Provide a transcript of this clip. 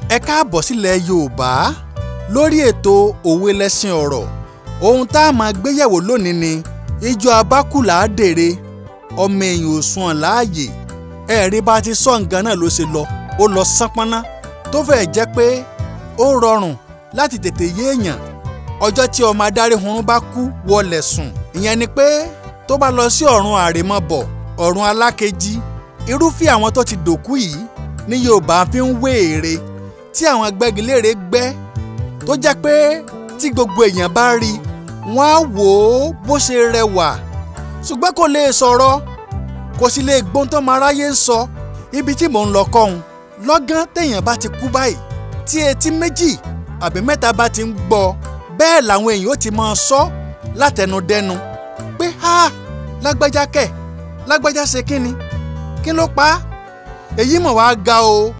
ẹ káàbọ̀ sílẹ̀ yorùbá lórí ètò òwe lẹ́sìn ọ̀rọ̀ ohun tá a máa gbéyẹ̀wò lónìí ni ijó abákùlà dèrè ọmọ èèyàn ò sùn láàyè ẹ̀rí bá ti sọ nǹkan náà ló ṣe lọ ó lọ sánpọ́nná tó fẹ́ẹ̀ jẹ́ pé ó rọrùn láti tètè yé èèyàn ọjọ́ tí ọmọ adarí hunrun bá kú wọlé sùn ìyẹn ni pé tó bá lọ sí ọ̀run àrèmabọ̀ ọ̀run alákejì irúfẹ́ àwọn tó ti dòkú yìí ní yorùbá fi ń wé ère tí àwọn agbẹ́gilére gbẹ́ tó jẹ́ pé tí gbogbo èèyàn bá rí wọ́n á wò ó bó ṣe rẹwà ṣùgbọ́n kò lè sọ̀rọ̀ kò sì lè gbóhùn tó máa ráyé ń sọ ibi tí mò ń lọ kọ́hún lọ́gán téèyàn bá ti kú báyìí tí etí méjì àbí mẹ́ta bá ti ń gbọ́ bẹ́ẹ̀ làwọn èèyàn ó ti máa sọ látẹnudẹ́nu pé ha lágbájá kẹ̀ lágbájá ṣe kí ni kí ló pa á èyí mọ̀ wá ga o